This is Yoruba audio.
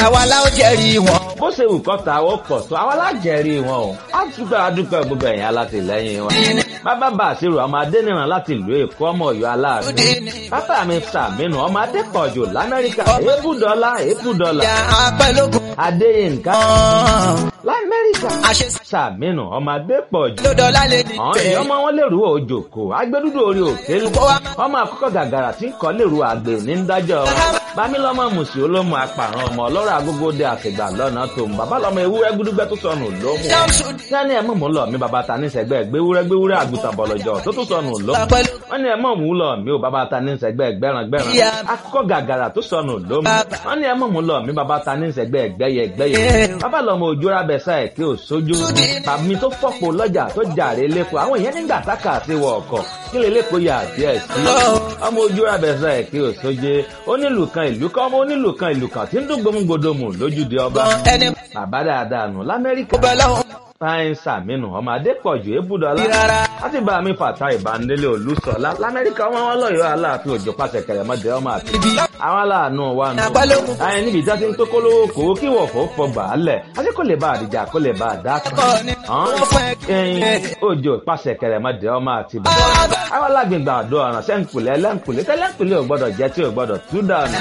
àwa la ó jẹ́rìí wọn. bó ṣe wù kọ́ ta ó pọ̀ tó àwọn alájẹrí wọn o á dúpẹ́ adúpẹ́ gbogbo ẹ̀yìn alátìlẹ́yìn wọn. bàbá bá àṣírò ọmọ adẹ́nìràn láti ìlú èkó ọmọ ọ̀yọ́ aláàánú. bàbá mi sàmínú ọmọ adépọ̀jù lamẹ́ríkà èébùdọ́lá èébùdọ́lá. ìyá apẹ́lógún adéyínká kan. lamẹ́ríkà àṣẹ sàmínú ọmọ adépọ̀jù. lódọ́lá lè ní àwọn èèyàn ọmọ wọn lèrú òjòkó agbẹdúdú orí òkè lu ọmọ àkọ́kọ́ gàgàrà tí ń kọ́ lèrú àgbè ní dájọ́ wọn bámílọ́mọ mùsì olómù apàrọ̀ ọmọ ọlọ́rọ̀ agógóde àfìgbà lọ́nà tó ń bàbá lọ́mọ ewúrẹ́ gúdúgbẹ́ tó sọnù lómù sẹ́ni ẹ̀ mọ̀ mú lọ mi bàbá ta ní sẹ́gbẹ́ gbéwúrẹ́ gbéwúrẹ́ àgùntàn bọ̀lọ̀jọ̀ tó tún sọnù lómù wọ́n ní ẹ̀ mọ̀ mú lọ mi ò bàbá ta ní sẹ́gbẹ́ gbẹ́ràn gbẹ́ràn akọ́kọ́ gàgàrà tó sọnù lómù wọ́n ní ẹ̀ mọ̀ mú lọ mi bàbá ta ní sẹ́gbẹ́ gbẹ́yẹ gbẹ́yẹ bàbá lọ́mọ ojú rábẹ́sà ẹ̀ kí ò sójú tàbí tó fọ́pọ̀ lọ́jà tó jàre lẹ́kọ̀ọ́ àwọn èèyàn nígbà tákà sí wọ ọkọ̀ kí lè lẹ́kọ̀ọ́ yà díẹ̀ sí ọmọ ojú rábẹ́sà ẹ̀ kí ò sójú onílù kan ìlú kan ọmọ onílù kan ìlú kan tí ń dún gbòmùgbòdòmù lójúde ọba ẹni bàbá dáadáa nù lamẹ́ríkà bẹ́ẹ̀ lọ́hùn fáyín sàmínú ọmọ adépọ̀jù ébùdọ́lá rárá. láti bá mi fàtà ìbánilé olùsọ̀lá lamẹ́ríkà wọn wọn lọ́yọ̀ọ́ aláàfin òjò pàṣẹ kẹrẹmọdé ọmọ àti àwọn aláàánú wa nù. Àpálógún. àyìn níbi ìjà ti ń tó kólówó kó kí wọ̀ fọ́ fọgbà á lẹ̀ àti kò lè bá àdìjà kò lè bá àdá kan. Ẹ̀kọ́ ni wọ́n fẹ́ ẹyin òjò pàṣẹ kẹrẹmọdé ọmọ àti bàbá. àwọn alágbègbè àdó ọ̀ràn sẹ́ńkùlẹ̀ ẹlẹ́ńkùlẹ̀ tẹ́lẹ̀ńkùlẹ̀ ò gbọ́dọ̀ jẹ́ tí ò gbọ́dọ̀ tú dànù.